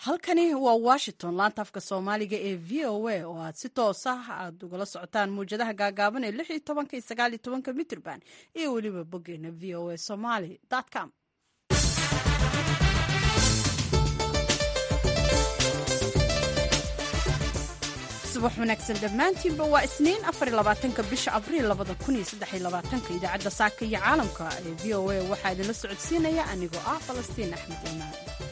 halkani waa washington laanta afka soomaaliga ee v o a oo aad si toos ah aad ugala socotaan mawjadaha gaagaaban ee lix iyo tobanka iyo sagaal iyo tobanka mitrban iyo weliba boggeena v o a somaly com subax wanaagsan dhammaantiinba waa isniin afarlabaatanka bisha abriil labada kun iyo saddex iyo labaatanka idaacadda saaka iyo caalamka ee v o a waxaa idinla socodsiinaya anigoo ah falastiin axmed imaan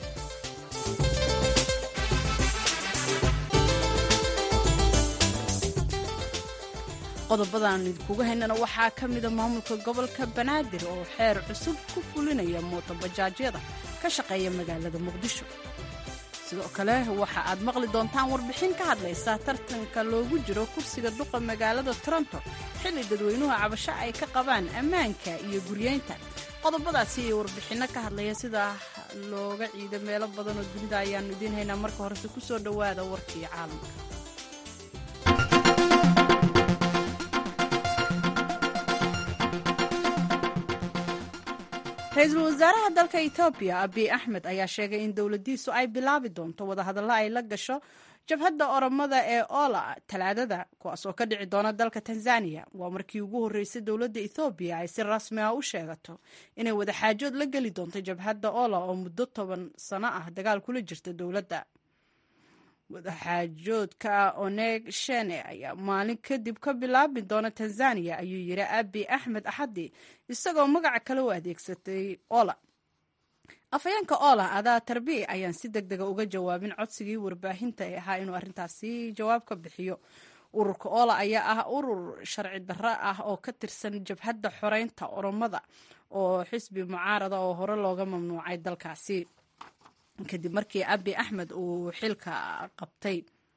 qodobada aan idinkuga haynana waxaa ka mida maamulka gobolka banaadir oo xeer cusub ku fulinaya mootobajaajyada ka shaqeeya magaalada muqdisho sidoo kale waxa aad maqli doontaan warbixin ka hadlaysa tartanka loogu jiro kursiga duqa magaalada toronto xilli dadweynuhu cabasho ay ka qabaan ammaanka iyo guryeynta qodobadaasi iyo warbixinno ka hadlaya sida looga ciido meelo badan oo dunida ayaannu idiin haynaa marka horese ku soo dhowaada warkii caalamka ra-iisul wasaaraha dalka etoobiya abiy axmed ayaa sheegay in dowladdiisu ay bilaabi doonto wadahadallo ay la gasho jabhadda oromada ee ola talaadada kuwaas oo ka dhici doona dalka tanzaniya waa markii ugu horreysay dowladda ethoobiya ay si rasmi ah u sheegato inay wadaxaajood la geli doonto jabhadda ola oo muddo toban sano ah dagaal kula jirta dowladda wadaxaajoodka oneg shene ayaa maalin kadib ka bilaabi doona tanzaniya ayuu yidhi abi axmed axadi isagoo magaca kale u adeegsatay ola afhayeenka ola adaa tarbi ayaan si deg dega uga jawaabin codsigii warbaahinta ee ahaa inuu arrintaasi jawaab ka bixiyo ururka ola ayaa ah urur sharci darro ah oo ka tirsan jabhadda xoreynta oromada oo xisbi mucaarada oo hore looga mamnuucay dalkaasi kadib markii abi axmed uu xilka qabtay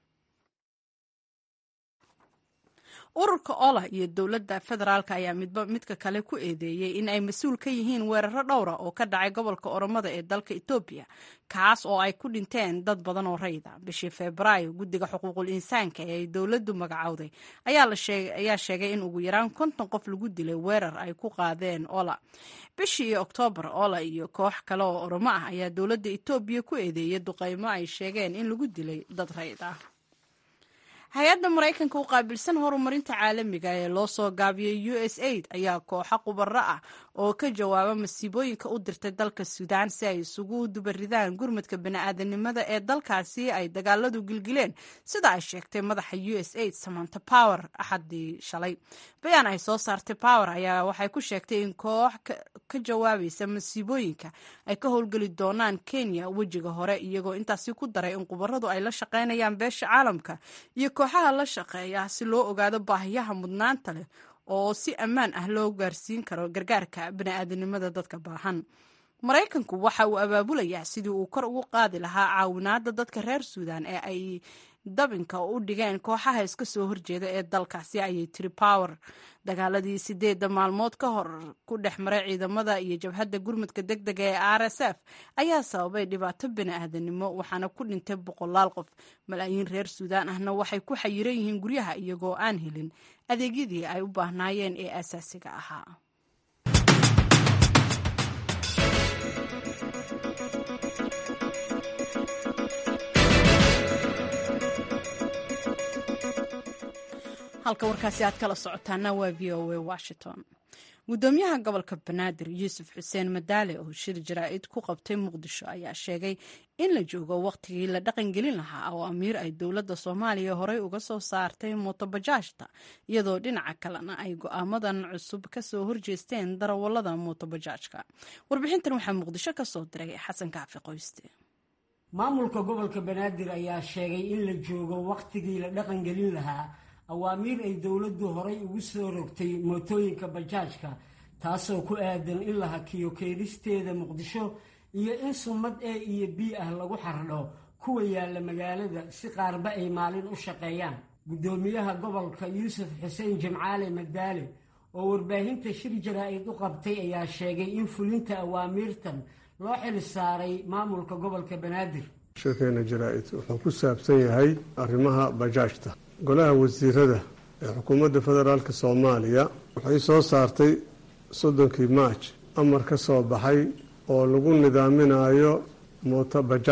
ururka ola iyo dowladda federaalk ayaa midba midka kale ku eedeeyey in ay mas-uul ka yihiin weeraro dhowra oo ka dhacay gobolka oromada ee dalka etoobiya kaas oo ay ku dhinteen dad badan oo rayda bishii febraayo guddiga xuquuqul insaanka ee ay dowladdu magacowday ayaa sheegay in ugu yaraan konton qof lagu dilay weerar ay ku qaadeen ola bishii oktoobar ola iyo koox kale oo oromo ah ayaa dowladda etoobiya ku eedeeyay duqeymo ay sheegeen in lagu dilay dad rayd ah hay-adda maraykanka u qaabilsan horumarinta caalamiga ee loo soo gaabiyey u s aid ayaa kooxo khubaro ah oo ka jawaaba masiibooyinka u dirtay dalka suudaan si ay isugu dubaridaan gurmadka bani'aadanimada ee dalkaasi ay dagaaladu gilgileen sida ay sheegtay madaxa u s aid samanta power axadii shalay bayaan ay soo saartay power ayaa waxay ku sheegtay in koox ka jawaabaysa masiibooyinka ay ka howlgeli doonaan kenya wejiga hore iyagoo intaasi ku daray in khubaradu ay la shaqaynayaan beesha caalamka iyo kooxaha la shaqeeya si loo ogaado baahiyaha mudnaanta leh oo si ammaan ah loo gaarsiin karo gargaarka bani'aadanimada dadka baahan maraykanku waxa uu abaabulayaa sidii uu kor ugu qaadi lahaa caawinaadda dadka reer suudan ee ay dabinka u dhigeen kooxaha iska soo horjeeda ee dalkaasi ayay tiri power dagaaladii sideedda maalmood ka hor ku dhex maray ciidamada iyo jabhadda gurmudka deg dega ee r s f ayaa sababay dhibaato bani'aadanimo waxaana ku dhintay boqolaal qof malaayiin reer suudaan ahna waxay ku xayiran yihiin guryaha iyagoo aan helin adeegyadii ay u baahnaayeen ee asaasiga ahaa halka warkaasi aad kala socotaana waa v o a washington gudoomiyaha gobolka banaadir yuusuf xuseen madaale oo shir jaraa'id ku qabtay muqdisho ayaa sheegay in la joogo wakhtigii la dhaqangelin lahaa oo amiir ay dowladda soomaaliya horey uga soo saartay mootobajaajta iyadoo dhinaca kalena ay go'aamadan cusub ka soo horjeesteen darawallada mootobajaajka warbixintan waxaa muqdisho ka soo diray xasan kaafi qoyste maamulka gobolka banaadir ayaa sheegay in la joogo wakhtigii la dhaqangelin lahaa awaamiir ay dowladdu horay ugu soo rogtay mootooyinka bajaajka taasoo ku aadan in la hakiyo keedisteeda muqdisho iyo in summad e iyo b ah lagu xardho kuwa yaalla magaalada si qaarba ay maalin u shaqeeyaan guddoomiyaha gobolka yuusuf xuseen jimcaale madaale oo warbaahinta shir jaraa'id u qabtay ayaa sheegay in fulinta awaamiirtan loo xil saaray maamulka gobolka banaadir shirkeena jaraa'id wuxuu ku saabsan yahay arrimaha bajaajta golaha wasiirada ee xukuumadda federaalk soomaaliya waxay soo saartay soddonkii maaj amar ka soo baxay oo lagu nidaaminayo mooto bajaajta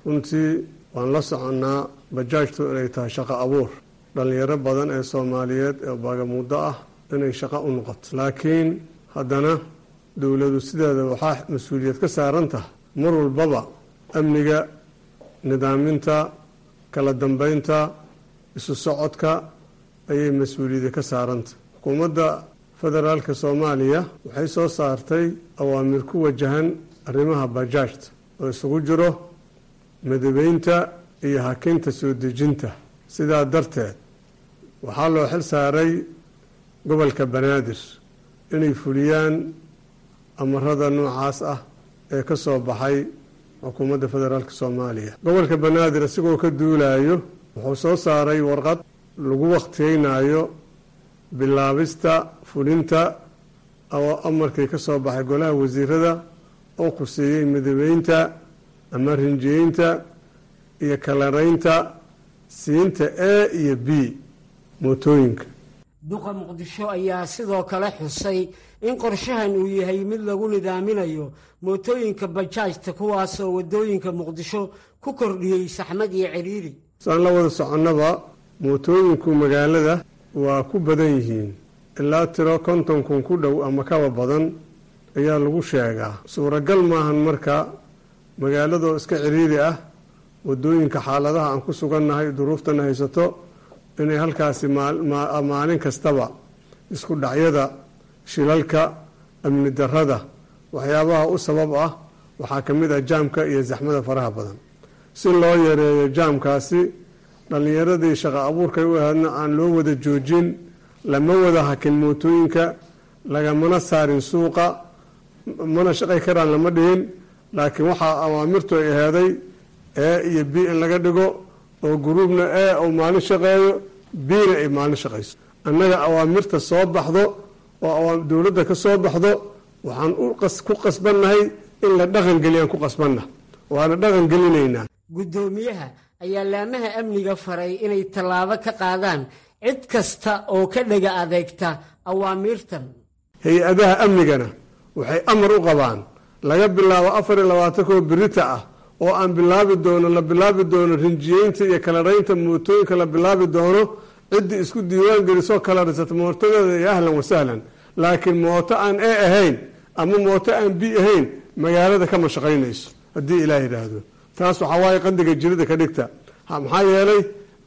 runtii waan la soconnaa bajaajtu inay tahay shaqo abuur dhallinyaro badan ee soomaaliyeed ee baagamuuddo ah inay shaqo u noqoto laakiin haddana dowladu sideeda waxaa mas-uuliyad ka saaran tahay mar walbaba amniga nidaaminta kala dambeynta isu socodka ayay mas-uuliyada ka saarantah xukuumadda federaalka soomaaliya waxay soo saartay awaamir ku wajahan arrimaha bajaajta oo isugu jiro madabeynta iyo hakinta soo dejinta sidaa darteed waxaa loo xil saaray gobolka banaadir inay fuliyaan amarada noocaas ah ee ka soo baxay xukuumadda federaalk soomaaliya gobolka banaadir isagoo ka duulayo wuxuu soo saaray warqad lagu wakhtiyeynayo bilaabista fulinta oo amarkii ka soo baxay golaha wasiirada oo khuseeyey madabeynta ama rinjiyeynta iyo kalaraynta siinta a iyo b mootooyinka duqa muqdisho ayaa sidoo kale xusay in qorshahan uu yahay mid lagu nidaaminayo mootooyinka bajaajta kuwaasoo waddooyinka muqdisho ku kordhiyey saxmad iyo ciriiri saan la wada soconnaba mootooyinku magaalada waa ku badan yihiin ilaa tiro konton kun ku dhow ama kaba badan ayaa lagu sheegaa suuragal maahan marka magaaladoo iska ciriiri ah waddooyinka xaaladaha aan ku sugannahay duruuftana haysato inay halkaasi maalin kastaba isku dhacyada shilalka amni darada waxyaabaha u sabab ah waxaa ka mid ah jaamka iyo zaxmada faraha badan si loo yareeyo jaamkaasi dhallinyaradii shaqo abuurkay u ahaydna aan loo wada joojin lama wada hakin mootooyinka lagamana saarin suuqa mana shaqay karaan lama dhihin laakiin waxaa awaamirtu ay aheeday e iyo b in laga dhigo oo guruubna e uu maalin shaqeeyo bna ay maalin shaqayso annaga awaamirta soo baxdo oo dowladda ka soo baxdo waxaan ku qasbannahay in la dhaqan geliyaan ku qasbanna waana dhaqan gelinaynaa guddoomiyaha ayaa laamaha amniga faray inay tallaabo ka qaadaan cid kasta oo ka dhega adeegta awaamiirtan hay-adaha amnigana waxay amar u qabaan laga bilaabo afar iyo labaatankoo birita ah oo aan bilaabi doono la bilaabi doono rinjiyeynta iyo kalaraynta mootooyinka la bilaabi doono ciddii isku diiwaan gelisoo kalarisata mootadeeda iyo ahlan wasahlan laakiin mooto aan e ahayn ama mooto aan b ahayn magaalada kama shaqaynayso haddii ilaah yidhaahdo taas waxaa waaye qadiga jirida ka dhigta maxaa yeelay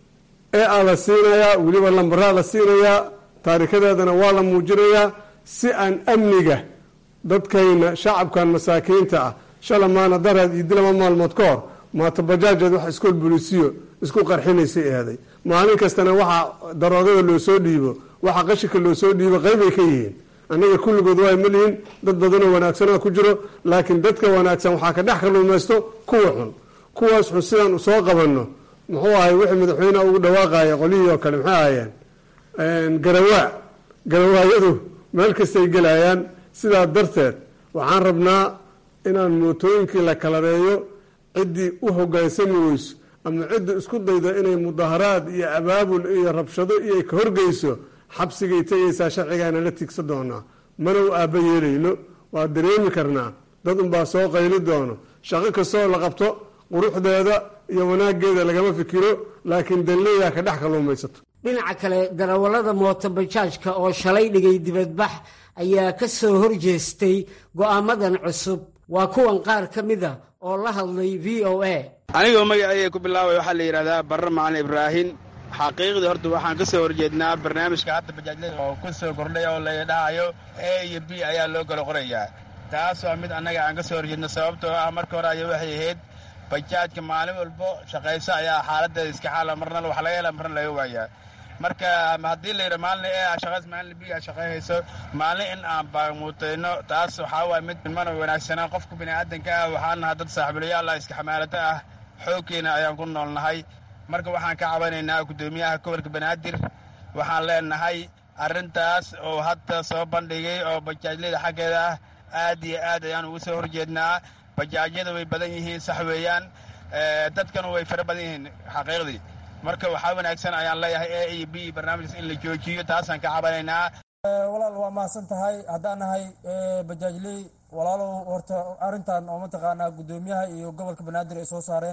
e a la siinayaa weliba lambaraa la siinayaa taarikadeedana waa la muujinayaa si aan amniga dadkayna shacabkan masaakiinta ah shala maana daraad iyo dilama maalmood ka hor maata bajaajeed wax iskool bolisiyo isku qarxinaysay eeday maalin kastana waxaa daroogada loo soo dhiibo waxa qashinka loo soo dhiibo qeybay ka yihiin annaga kulligood waa malihin dad badanoo wanaagsanaa ku jiro laakiin dadka wanaagsan waxaa ka dhex kaluumaysto kuwa xun kuwaas xun sidaan soo qabanno muxuu ahay wixii madaxweyneha ugu dhawaaqaya qolihii oo kale maxay ahaayeen garawaa garawaayadu meel kastay gelayaan sidaa darteed waxaan rabnaa inaan mootooyinkii la kalareeyo ciddii u hogaansami weyso ama cidda isku dayda inay mudaharaad iyo abaabul iyo rabshado iyo ka horgeyso xabsigay tegaysaa sharcigaana la tigsa doonaa mana u aabba yeelayno waa dareemi karnaa dad unbaa soo qayli doono shaqo kastoo la qabto quruxdeeda iyo wanaageeda lagama fikiro laakiin danleeyaa ka dhex kaluumaysato dhinaca kale darawallada mooto bajaajka oo shalay dhigay dibadbax ayaa ka soo horjeestay go'aamadan cusub waa kuwan qaar ka mida oo la hadlay v o a anigoo magacayga ku bilaabay waxaa la yidhahdaa barre macalin ibraahin xaqiiqdii horta waxaan ka soo horjeednaa barnaamijka hadda bajaajlada oo ku soo kordhay oo la dhahayo a iyo b ayaa loo kala qorayaa taas waa mid annaga aan ka soo horjeedno sababtoo ah marka hore aya waxay ahayd bajaajka maalin walbo shaqayso ayaa xaaladeeda iska xaala marna wax laga hela marna laga waayaa marka haddii la yidha maalin e a shaqays maalin b a shaqayhayso maalin in aan baamuutayno taas waxaa waaya mid mana wanaagsanaa qofka bini'aadanka ah waxaan nahay dad saaxiibulayaallah iska xamaalata ah xoogkeena ayaan ku noolnahay marka waxaan ka cabanaynaa guddoomiyaha gobolka banaadir waxaan leenahay arrintaas oo hadda soo bandhigay oo bajaajlada xaggeeda ah aad iyo aad ayaan ugu soo horjeednaa bajaajyada way badan yihiin sax weeyaan dadkana way fara badan yihiin xaqiiqdii marka waxaa wanaagsan ayaan leeyahay a iyo b barnaamijkaas in la joojiyo taasaan ka cabanaynaa walaal waa mahadsan tahay haddaan nahay bajaajley walaalow horta arrintan oo mataqaanaa guddoomiyaha iyo gobolka banaadir ay soo saareen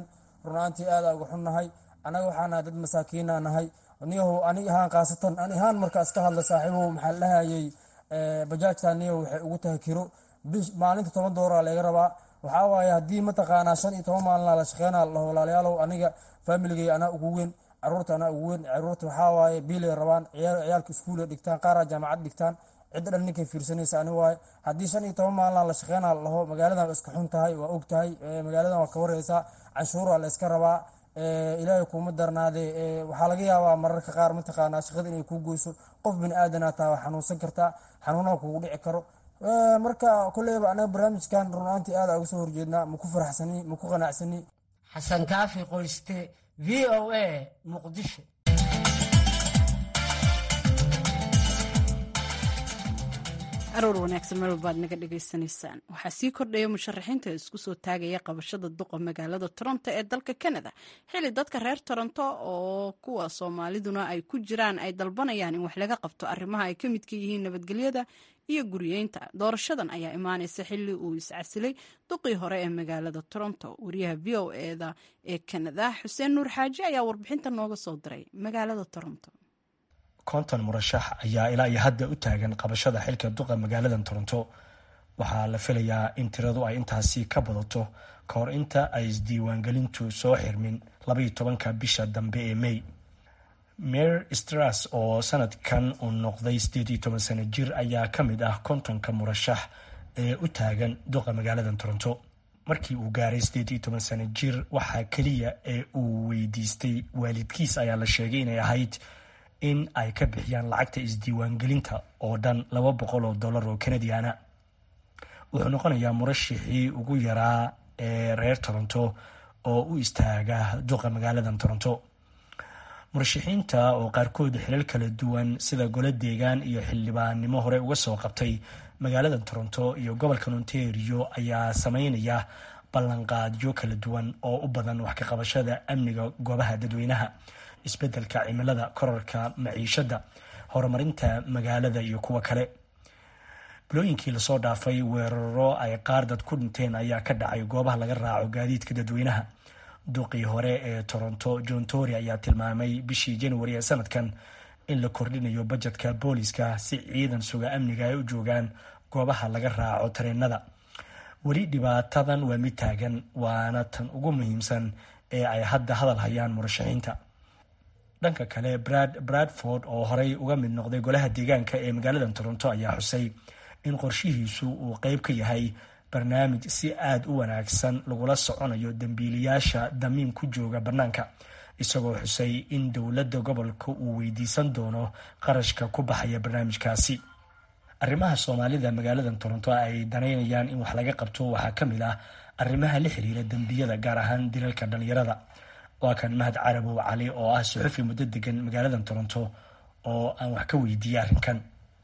runaantii aada uga xunnahay annaga waxaa nahay dad masaakiina nahay niyahow ani ahaan khaasatan ani ahaan markaas ka hadla saaxiibow maxaa la dhahayay bajaajta niyahow waxay ugu tahay kiro bish maalinta toban dooraa laga rabaa waxaa waaye haddii mataqaanaa shan iyo toban maalina la shaqeynaa laho walaalayaalow aniga faamiligay anaa ugu weyn caruurta anaa ugu weyn caruurta waxaa waaye biilay rabaan ciyaalka iskuulay dhigtaan qaaraa jaamacad dhigtaan cidda dhan ninkay fiirsanaysa ani waaye haddii shan iyo toban maalina la shaqeynaa laho magaaladan iska xun tahay waa og tahay magaaladan waa ka wareysaa canshuuraa la iska rabaa ilaahay kuuma darnaadee waxaa laga yaabaa mararka qaar mataqaanaa shaqada inay kuu goyso qof bini aadanaa taa waa xanuunsan kartaa xanuunaha kugu dhici karo marka koleyba anaga barnaamijkan runaantii aada uga soo horjeednaa maku faraxsani maku qanacsani xasan kaafi qoyste v o a muqdisho aroor wanaagsan meel walbaad naga dhagaysanaysaan waxaa sii kordhaya musharaxiinta isku soo taagaya qabashada duqa magaalada toronto ee dalka canada xili dadka reer toronto oo kuwa soomaaliduna ay ku jiraan ay dalbanayaan in wax laga qabto arrimaha ay ka midka yihiin nabadgelyada iyo guriyeynta doorashadan ayaa imaanaysa xili uu iscasilay duqii hore ee magaalada toronto wariyaha v o eda ee canada xuseen nuur xaaji ayaa warbixinta nooga soo diray magaalada toronto konton murashax ayaa ilaa iyo hadda u taagan qabashada xilka duqa magaalada toronto waxaa la filayaa in tiradu ay intaasi ka badato ka hor inta ay isdiiwaangelintu soo xirmin labaiyo tobanka bisha dambe ee may mer stras oo sanadkan uu noqday sideed iyo toban sano jir ayaa ka mid ah kontonka murashax ee u taagan duqa magaalada toronto markii uu gaaray sideed iyo toban sano jir waxaa keliya ee uu weydiistay waalidkiis ayaa la sheegay inay ahayd in ay ka bixiyaan lacagta isdiiwaangelinta oo dhan laba boqol oo dollar oo canadiana wuxuu noqonayaa murashixii ugu yaraa ee reer toronto oo u istaaga duqa magaalada toronto murashaxiinta oo qaarkood xilal kala duwan sida golo deegaan iyo xildhibaannimo hore uga soo qabtay magaalada toronto iyo gobolka ontario ayaa sameynaya ballanqaadyo kala duwan oo u badan wax ka qabashada amniga goobaha dadweynaha isbedelka cimilada korarka maciishada horumarinta magaalada iyo kuwa kale bilooyinkii lasoo dhaafay weeraro ay qaar dad ku dhinteen ayaa ka dhacay goobaha laga raaco gaadiidka dadweynaha duqii hore ee toronto john tory ayaa tilmaamay bishii januari ee sanadkan in la kordhinayo bajetka booliska si ciidan suga amniga ay u joogaan goobaha laga raaco tareenada weli dhibaatadan waa mid taagan waana tan ugu muhiimsan ee ay hadda hadal hayaan murashaxiinta dhanka kale brad bradford oo horey uga mid noqday golaha deegaanka ee magaalada toronto ayaa xusay in qorshihiisu uu qeyb ka yahay barnaamij si aada u wanaagsan lagula soconayo dembiilayaasha damiin ku jooga bannaanka isagoo xusay in dowladda gobolka uu weydiisan doono qarashka ku baxaya barnaamijkaasi arrimaha soomaalida magaalada toronto ay danaynayaan in wax laga qabto waxaa ka mid ah arrimaha la xiriira dembiyada gaar ahaan dilalka dhalinyarada waa kan mahad carabow cali oo ah suxufi muddo degan magaalada toronto oo aan wax ka weydiiyey arrinkan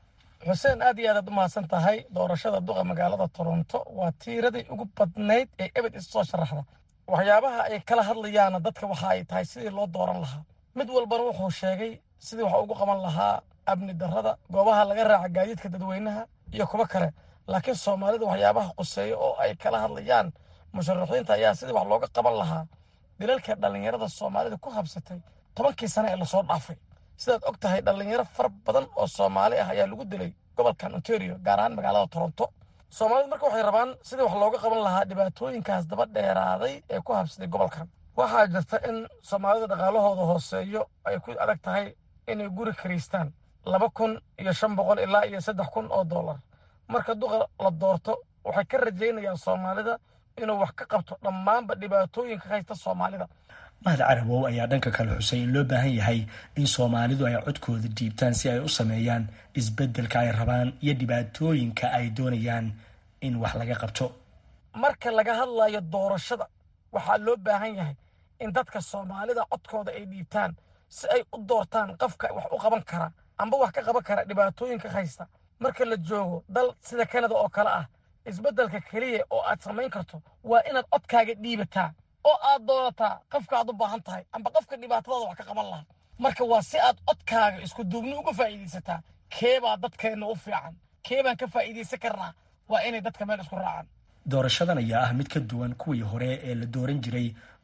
xuseen aad iyo aadaad u mahadsan tahay doorashada duqa magaalada toronto waa tiiradii ugu badnayd ee ebed issoo sharaxda waxyaabaha ay kala hadlayaana dadka waxa ay tahay sidii loo dooran lahaa mid walbana wuxuu sheegay sidii wax ugu qaban lahaa amni darrada goobaha laga raaca gaadiidka dadweynaha iyo kuwo kale laakiin soomaalida waxyaabaha quseeya oo ay kala hadlayaan musharaxiinta ayaa sidii wax looga qaban lahaa dilalka dhallinyarada soomaalida ku habsatay tobankii sane ee lasoo dhaafay sidaad og tahay dhallinyaro fara badan oo soomaali ah ayaa lagu dilay gobolkan ontario gaar ahaan magaalada toronto soomaalidu marka waxay rabaan sidii wax looga qaban lahaa dhibaatooyinkaas daba dheeraaday ee ku habsaday gobolkan waxaa jirta in soomaalida dhaqaalahooda hooseeyo ay ku adag tahay inay guri kariistaan laba kun iyo shan boqol ilaa iyo saddex kun oo dollar marka duqa la doorto waxay ka rajaynayaan soomaalida inuu wax ka qabto dhammaanba dhibaatooyinka haysta soomaalida mahad carabow ayaa dhanka kale xusay in loo baahan yahay in soomaalidu ay codkooda dhiibtaan si ay u sameeyaan isbeddelka ay rabaan iyo dhibaatooyinka ay doonayaan in wax laga qabto marka laga hadlayo doorashada waxaa loo baahan yahay in dadka soomaalida codkooda ay dhiibtaan si ay u doortaan qofka wax u qaban kara amba wax ka qaban kara dhibaatooyinka haysta marka la joogo dal sida kanada oo kale ah isbeddelka keliya oo aad samayn karto waa inaad codkaaga dhiibataa oo aad doonataa qofka aad u baahan tahay amba qofka dhibaatadaada wax ka qaban lahaa marka waa si aad codkaaga isku duubni uga faa'iidaysataa keebaa dadkeenna u fiican keebaan ka faa'iidaysan karnaa waa inay dadka meel isku raacaan doorashadan ayaa ah mid ka duwan kuwii hore ee la dooran jiray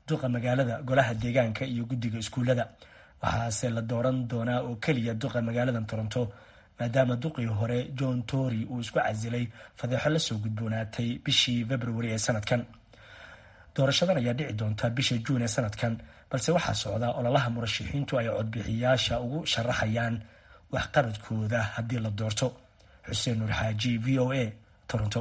duqa magaalada golaha deegaanka iyo guddiga iskuullada waxaase la dooran doonaa oo keliya duqa magaalada toronto maadaama duqii hore john tory uu isku casilay fadeexo lasoo gudboonaatay bishii februari ee sanadkan doorashadan ayaa dhici doonta bisha juun ee sanadkan balse waxaa socda ololaha murashaxiintu ay codbixiyaasha ugu sharaxayaan waxqabadkooda haddii la doorto xuseen nuur xaaji v o a toronto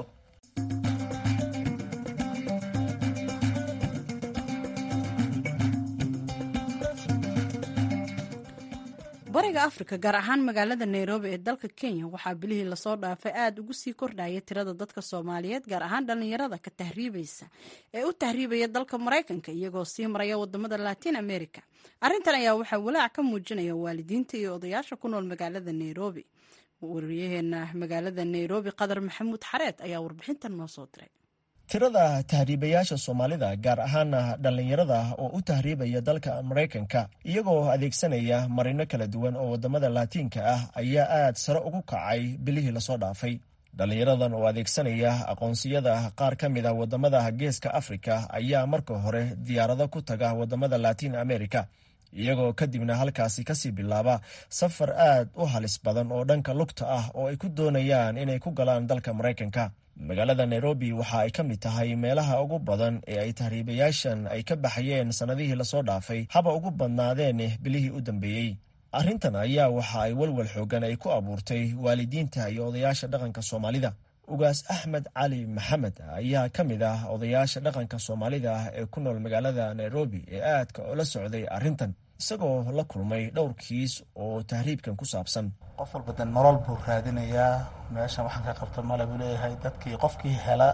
bariga afrika gaar ahaan magaalada nairobi ee dalka kenya waxaa bilihii lasoo dhaafay aada ugu sii kordhaya tirada dadka soomaaliyeed gaar ahaan dhallinyarada ka tahriibaysa ee u tahriibaya dalka maraykanka iyagoo sii maraya wadamada latin america arrintan ayaa waxaa walaac ka muujinaya waalidiinta iyo odayaasha ku nool magaalada nairobi wariyaheena magaalada nairobi qadar maxamuud xareed ayaa warbixintan noo soo diray tirada tahriibayaasha soomaalida gaar ahaana dhallinyarada oo u tahriibaya dalka maraykanka iyagoo adeegsanaya marino kala duwan oo wadamada laatiinka ah ayaa aad sare ugu kacay bilihii lasoo dhaafay dhallinyaradan oo adeegsanaya aqoonsiyada qaar ka mid a wadamada geeska afrika ayaa marka hore diyaarado ku taga wadamada latiin america iyagoo kadibna halkaasi kasii bilaaba safar aad u halis badan oo dhanka lugta ah oo ay ku doonayaan inay ku galaan dalka maraykanka magaalada nairobi waxa ay ka mid tahay meelaha ugu badan ee ay tahriibayaashan ay ka baxayeen sannadihii lasoo dhaafay haba ugu badnaadeen bilihii u dambeeyey arrintan ayaa waxa ay walwal xoogan ay ku abuurtay waalidiinta iyo odayaasha dhaqanka soomaalida ugaas axmed cali maxamed ayaa ka mid ah odayaasha dhaqanka soomaalida ee ku nool magaalada nairobi ee aadka ula socday arrintan isagoo la kulmay dhowr kiis oo tahriibkan ku saabsan qof walba de nolol buu raadinayaa meeshan waxaan ka qabta male buu leeyahay dadkii qofkii hela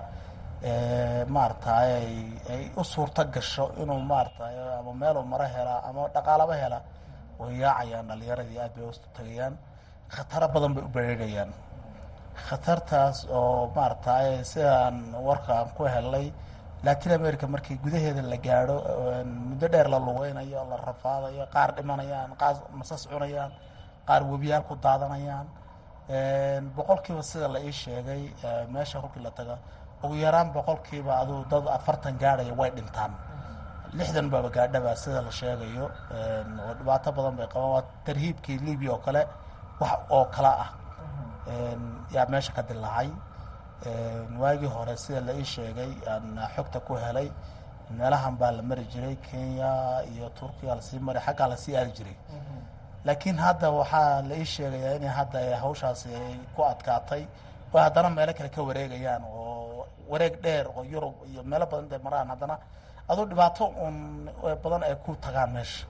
maaragtay ay u suurto gasho inuu maaragtay ama meeluu maro helaa ama dhaqaalaba hela way yaacayaan dhalinyaradii aad bay u tagayaan khataro badan bay u bereegayaan khatartaas oo maaragtay sidaan warka aan ku helnay latin america markii gudaheeda la gaadho muddo dheer la lugeynayo la rafaadayo qaar dhimanayaan qaar masas cunayaan qaar webiyaal ku daadanayaan boqolkiiba sida la ii sheegay meesha kolkii la taga ugu yaraan boqolkiiba aduu dad afartan gaadhaya way dhintaan lixdan baaba gaadhaba sida la sheegayo oo dhibaato badan bay qabaan waa tarhiibkii libia oo kale wax oo kale ah yaa meesha ka dilaacay waagii hore sida la ii sheegay aan xogta ku helay meelahan baa la mari jiray kenya iyo turkiya lasii maray xaggaa lasii aadi jiray laakiin hadda waxaa la ii sheegayaa in hadda hawshaasi ay ku adkaatay oo haddana meelo kale ka wareegayaan oo wareeg dheer oo yurub iyo meelo badan intay maraan haddana aduu dhibaato un badan ay ku tagaan meesha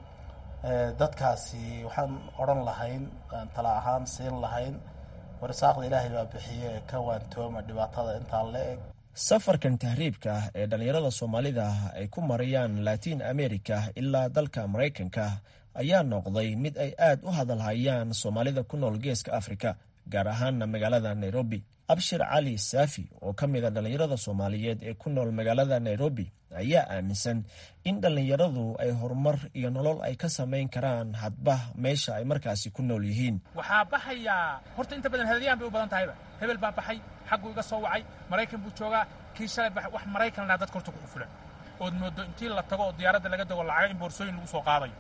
dadkaasi waxaan odhan lahayn tala ahaan siin lahayn warsaaqda ilaahay baa bixiye ka waantooma dhibaatada intaa la eg safarkan tahriibka ee dhallinyarada soomaalida ay ku marayaan latiin america ilaa dalka maraykanka ayaa noqday mid ay aad u hadalhayaan soomaalida ku nool geeska afrika gaar ahaana magaalada nairobi abshir cali saafi oo ka mid a dhallinyarada soomaaliyeed ee ku nool magaalada nairobi ayaa aaminsan in dhallinyaradu ay horumar iyo nolol ay ka samayn karaan hadba meesha ay markaasi ku nool yihiin waxaa baxayaa horta inta badan hadalyahan bay u badan tahayba hebel baa baxay xagguu iga soo wacay maraykan buu joogaa kii shalay baxay wax maraykan lahaa dadka horta ku qufulan ood moodo intii la tago oo diyaaradda laga dago lacaga in boorsooyin lagu soo qaadayo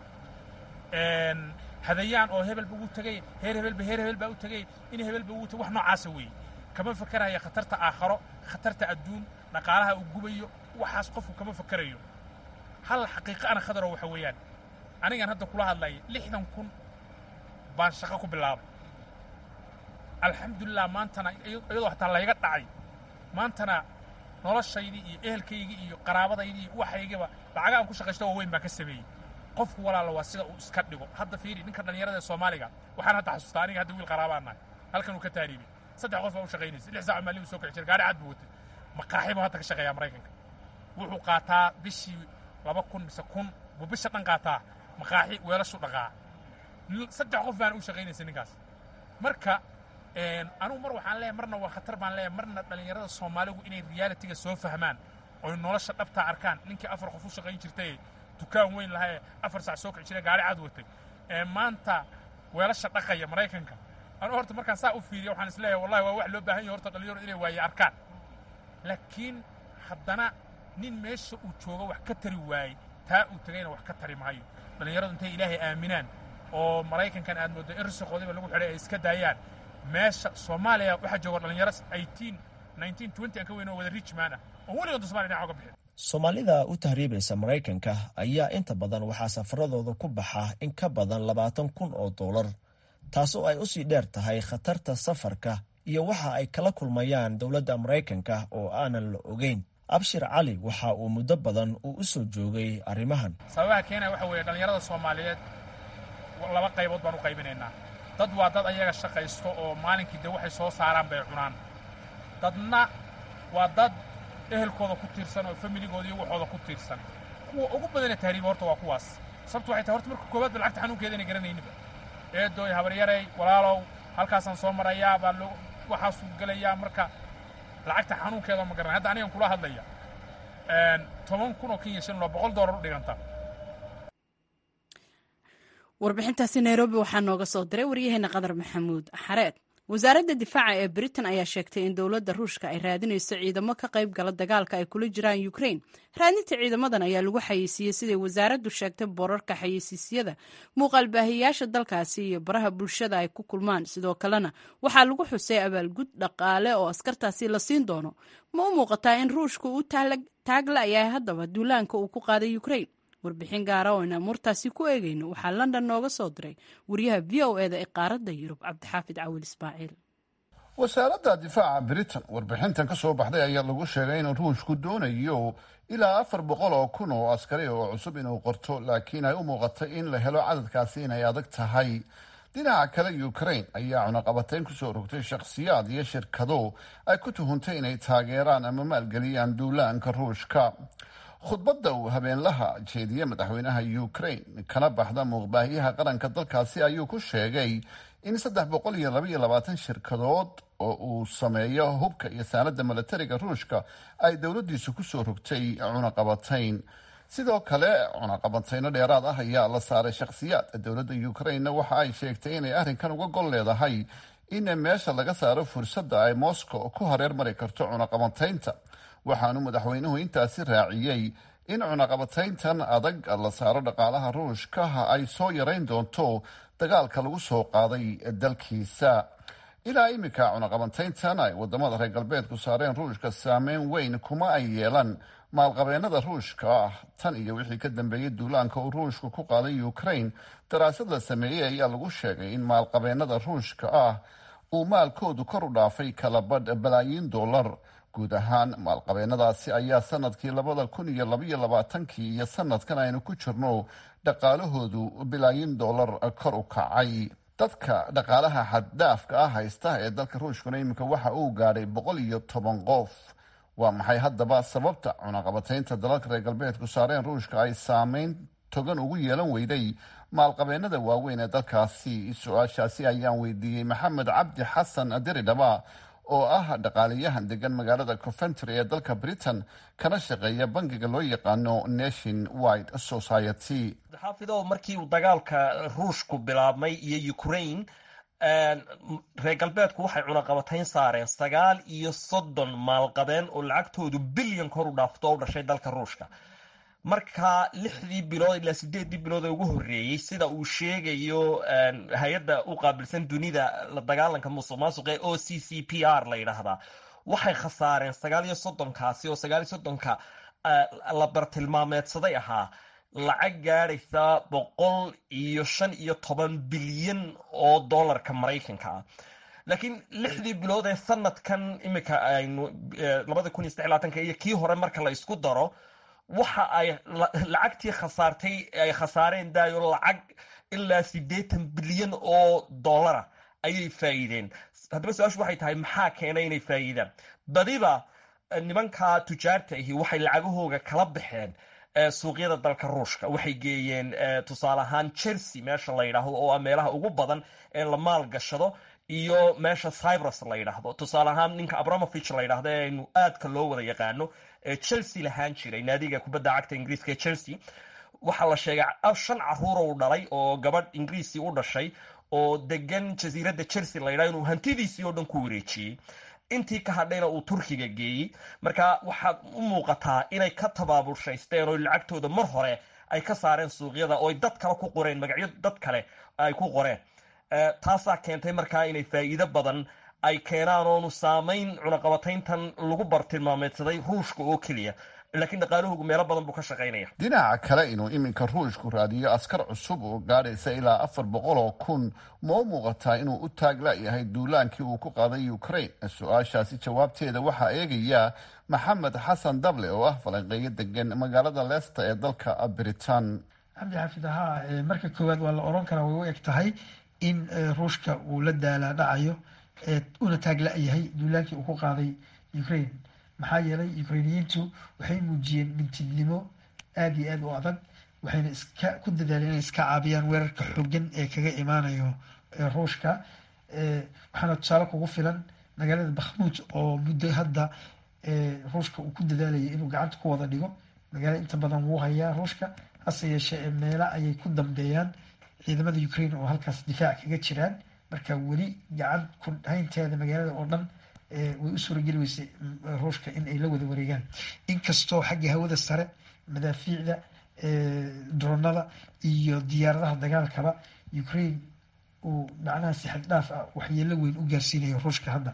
hadayaan oo hebelba ugu tegay heer hebelba heer hebel baa u tegay in hebelba ugu tegay wax noocaasa weeye kama fakaraya khatarta aakharo khatarta adduun dhaqaalaha uu gubayo waxaas qofku kama fakarayo hal xaqiiqo ana khadaro waxa weeyaan anigan hadda kula hadlaya lixdan kun baan shaqo ku bilaabay alxamdulilah maantana iyadoo hataa layga dhacay maantana noloshaydii iyo ehelkaygii iyo qaraabadaydii iyo waxaygiba lacaga aan ku shaqaysto waaweyn baan ka sameeyey qofku walaala waa sida uu iska dhigo hadda fiiri ninka dhallinyarada ee soomaaliga waxaan hadda xasuustaa aniga hadda wiil qaraabaan nahay halkan uu ka taariibay saddex qof baa u shaqaynaysa lix saac maalin uu soo kici jiray gaari cad buu watay maqaaxi buu hadda ka shaqeeyaa maraykanka wuxuu qaataa bishii laba kun mise kun buu bisha dhan qaataa maqaaxi weelashu dhaqaa saddex qof baan u shaqaynaysa ninkaas marka anugu mar waxaan leeyahay marna waa khatar baan leeyahay marna dhallinyarada soomaaligu inay realitiga soo fahmaan oy nolosha dhabtaa arkaan ninkii afar qof u shaqayn jirtay dukaan weyn lahaa ee afar sac soo kici jiray gaari cad watay ee maanta weelasha dhaqaya maraykanka anu horta markaan saa u fiiriya waxaan isleeyahay wallahi waa wax loo baahan yahay horta dhalinyaro inay waaye arkaan laakiin haddana nin meesha uu joogo wax ka tari waayey taa uu tegayna wax ka tari maayo dhallinyaradu intay ilaahay aaminaan oo maraykankan aad mooddo in risiqoodiba lagu xidhay ay iska daayaan meesha soomaaliya waxaa jooga dhallinyaro eighteen nineteen twenty aan ka weyn oo wada richman ah oo weligood somalia dhinaca uga bixin soomaalida u tahriibaysa maraykanka ayaa inta badan waxaa safaradooda ku baxa in ka badan labaatan kun oo doolar taasoo ay usii dheer tahay khatarta safarka iyo waxa ay kala kulmayaan dowladda maraykanka oo aanan la ogeyn abshir cali waxa uu muddo badan uu u soo joogay arrimahan sababaha keenaya waxa weeye dhallinyarada soomaaliyeed laba qaybood baan u qaybinaynaa dad waa dad ayaga shaqaysto oo maalinkii dee waxay soo saaraan bay cunaan dadna waa dad ehelkooda ku tiirsan oo familigooda iyo waxooda ku tiirsan kuwa ugu badana tahriiba horta waa kuwaas sababtu waxay tahay horta marka koowaad ba lacagta xanuunkeeda inay garanayniba eedooy habaryarey walaalow halkaasaan soo marayaa baa loo waxaasuu gelayaa marka lacagta xanuunkeeda ma garanay hadda anigan kula hadlaya toban kun oo kenya shilin oo boqol doolar u dhiganta warbixintaasi nairobi waxaa nooga soo diray waryaheena qadar maxamuud xareed wasaaradda difaaca ee britain ayaa sheegtay in dowladda ruushka ay raadinayso ciidamo ka qayb gala dagaalka ay kula jiraan ukraine raadinta ciidamadan ayaa lagu xayeysiiyey siday wasaaraddu sheegtay boorarka xayeysiisyada muuqaalbaahiyayaasha dalkaasi iyo baraha bulshada ay ku kulmaan sidoo kalena waxaa lagu xusay abaalgud dhaqaale oo askartaasi la siin doono ma u muuqataa in ruushka uu taagla yahay haddaba duulaanka uu ku qaaday ukraine warbixin gaara oo in amuurtaasi ku eegayno waxaa london nooga soo diray wariyaha v o eda ee qaaradda yurub cabdixaafid cawil ismaaciil wasaaradda difaaca britain warbixintan ka soo baxday ayaa lagu sheegay in ruushku doonayo ilaa afar boqol oo kun oo askari oo cusub inuu qorto laakiin ay u muuqatay in la helo cadadkaasi inay adag tahay dhinaca kale ukraine ayaa cunaqabatayn kusoo rogtay shakhsiyaad iyo shirkado ay ku tuhuntay inay taageeraan ama maalgeliyaan duulaanka ruushka khudbadda uu habeenlaha jeediye madaxweynaha ukraine kana baxda muuqbaahiyaha qaranka dalkaasi ayuu ku sheegay in saddex boqol iyo labaiyo labaatan shirkadood oo uu sameeyo hubka iyo saanada milatariga ruushka ay dowladdiisu kusoo rogtay cunaqabatayn sidoo kale cunaqabatayno dheeraad ah ayaa la saaray shakhsiyaad dowladda ukrainena waxa ay sheegtay inay arrinkan uga gol leedahay in meesha laga saaro fursadda ay moscow ku hareer mari karto cunaqabataynta waxaanu madaxweynuhu intaasi raaciyey in cunaqabatayntan adag la saaro dhaqaalaha ruushkaha ay soo yarayn doonto dagaalka lagu soo qaaday dalkiisa ilaa iminka cunaqabatayntan ay wadamada reer galbeedku saareen ruushka saameyn weyn kuma ay yeelan maalqabeenada ruushka ah tan iyo wixii ka dambeeyey duulaanka uu ruushku ku qaaday ukraine daraasad la sameeyey ayaa lagu sheegay in maalqabeenada ruushka ah uu maalkoodu kor u dhaafay kalabadh balaayiin dollar guud ahaan maalqabeenadaasi ayaa sanadkii labada kun iyo labaiyo labaatankii iyo sanadkan aynu ku jirno dhaqaalahoodu bilaayin dollar kor u kacay dadka dhaqaalaha xaddhaafka ah haysta ee dalka ruushkuna iminka waxa uu gaadhay boqol iyo toban qof waa maxay haddaba sababta cunaqabataynta dalalka reer galbeedku saareen ruushka ay saameyn togan ugu yeelan weyday maalqabeenada waaweyn ee dalkaasi su-aashaasi ayaan weydiiyey maxamed cabdi xasan diridhaba oo ah dhaqaaliyahan degan magaalada coventry ee dalka britain kana shaqeeya bangiga loo yaqaano nation wide society xaafido markii uu dagaalka ruushku bilaabmay iyo ukraine reer galbeedku waxay cunaqabatayn saareen sagaal iyo soddon maalqabeen oo lacagtoodu bilyan kor u dhaafto u dhashay dalka ruushka marka lixdii bilood ilaa sideedii bilood ee ugu horreeyey sida uu sheegayo hay-adda u qaabilsan dunida la dagaalanka musuq maasuqa ee o c c p r la yidhaahdaa waxay khasaareen sagaal iyo soddonkaasi oo sagaal iyo soddonka la bartilmaameedsaday ahaa lacag gaadhaysa boqol iyo shan iyo toban bilyan oo dollarka maraykanka ah laakiin lixdii bilood ee sanadkan imika aynu labada kun iyo saddex labaatanka iyo kii hore marka la isku daro waxa ay lacagtii khasaartay ay khasaareen daayo lacag ilaa siddeetan bilyan oo dollara ayay faa'iideen haddaba su-aashu waxay tahay maxaa keenay inay faa'iidaan badiba nimanka tujaarta ahi waxay lacagahooga kala baxeen suuqyada dalka ruushka waxay geeyeen tusaale ahaan chelsea meesha la yidhaahdo oo ah meelaha ugu badan ee la maal gashado iyo meesha cyprus la yidhaahdo tusaale ahaan ninka abramovich la yidhahdo ee aynu aadka loo wada yaqaano ee chelsea lahaan jiray naadiga kubadda cagta ingiriiska ee chelsea waxaa la sheegay shan caruur uu dhalay oo gabadh ingiriisi u dhashay oo degan jasiiradda chelsea la yidhahdo inuu hantidiisii oo dhan ku wareejiyey intii ka hadhayna uu turkiga geeyey marka waxaad u muuqataa inay ka tabaabulshaysteen oo lacagtooda mar hore ay ka saareen suuqyada oo dad kale ku qoreen magacyo dad kale ay ku qoreen taasaa keentay markaa inay faa'iido badan ay keenaan oonu saamayn cunaqabatayntan lagu bartilmaameedsaday ruushka oo keliya laakiin dhaqaalahoogu meelo badan buu ka shaqaynaya dhinaca kale inuu iminka ruushku raadiyo askar cusub oo gaadhaysa ilaa afar boqol oo kun ma u muuqataa inuu u taagla-yahay duulaankii uu ku qaaday ukraine su-aashaasi jawaabteeda waxaa eegaya maxamed xasan dable oo ah falanqeeyo degan magaalada leicester ee dalka britain cabdi xaafid ahaa marka koowaad waa la oran karaa way u eg tahay in ruushka uu la daalaa dhacayo una taagla-yahay duulaankii uu ku qaaday ukraine maxaa yeelay ukrainiyiintu waxay muujiyeen mintidnimo aada iyo aada u adag waxayna iska ku dadaaleen inay iska caabiyaan weerarka xoogan ee kaga imaanayo ruushka waxaana tusaale kugu filan magaalada bakhmuud oo muddo hadda ruushka uu ku dadaalayay inuu gacanta ku wada dhigo magaalada inta badan wuu hayaa ruushka hase yeeshee meela ayay ku dambeeyaan ciidamada ukraine oo halkaas difaac kaga jiraan marka weli gacan ku haynteeda magaalada oo dhan way u suurageli weysay ruushka in ay la wada wareegaan inkastoo xagga hawada sare madaafiicda dronada iyo diyaaradaha dagaalkaba ukraine uu macnaha si xad dhaaf ah waxyeelo weyn u gaarsiinayo ruushka hadda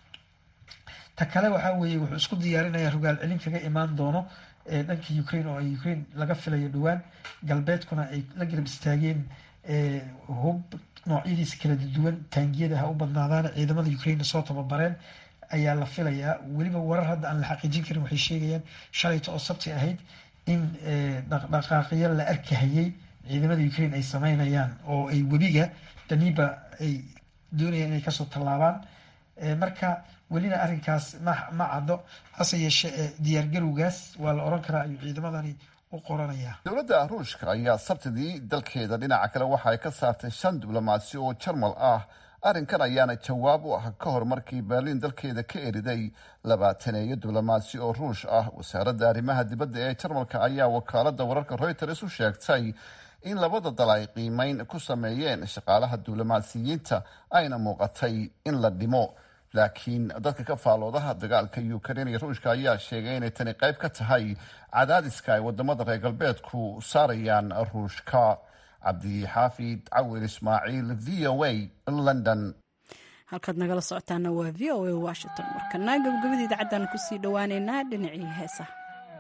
ta kale waxaa weeye wuxuu isku diyaarinaya rogaal celin kaga imaan doono dhanka ukraine oo ay ukraine laga filayo dhowaan galbeedkuna ay la garab istaageen hub noocyadiisa kala duwan taangiyada ha u badnaadaan ciidamada ukraine soo tababareen ayaa la filayaa weliba warar hadda aan la xaqiijin karin waxay sheegayaan shalayta oo sabti ahayd in dhaqdhaqaaqyo la arkahayay ciidamada ukraine ay sameynayaan oo ay webiga daniba ay doonayaan inay kasoo tallaabaan marka welina arrinkaas ma ma caddo hase yeeshee diyaargarowgaas waa la oran karaa ayuu ciidamadani dowladda ruushka ayaa sabtidii dalkeeda dhinaca kale waxa ay ka saartay shan diblomaasi oo jarmal ah arrinkan ayaana jawaab u ah ka hor markii berliin dalkeeda ka eriday labaataneeyo diblomaasi oo ruush ah wasaaradda arrimaha dibadda ee jarmalka ayaa wakaalada wararka reuters u sheegtay in labada dal ay qiimeyn ku sameeyeen shaqaalaha diblomaasiyiinta ayna muuqatay in la dhimo laakiin dadka ka faaloodaha dagaalka ukrain iyo ruushka ayaa sheegay inay tani qayb ka tahay cadaadiska ay wadamada reer galbeedku saarayaan ruushka cabdixaafid cawil ismaaciil v o a london halkaad nagala socotaana waa v o a washington markana gabagabada idaacaddan kusii dhowaaneynaa dhinacii heesaha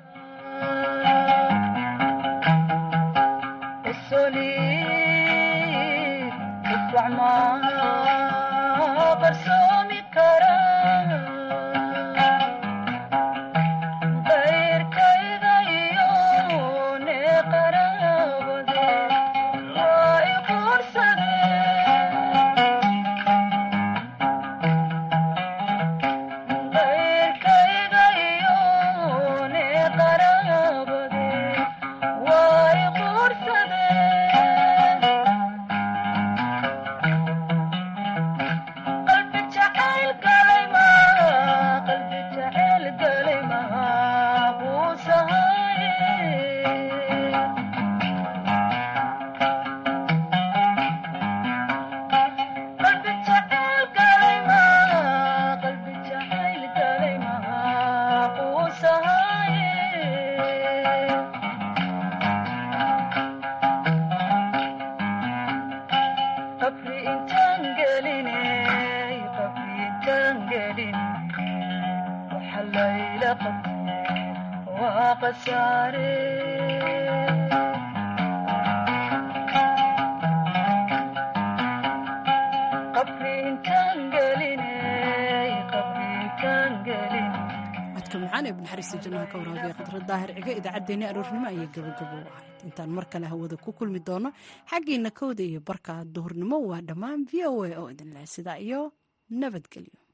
daahir cigo idaacaddeenni aroornimo ayay gabagabo u ahayd intaan mar kale hawada ku kulmi doono xaggiina kowda iyo barka duhurnimo waa dhammaan v o a oo idin leh sidaa iyo nabadgelyo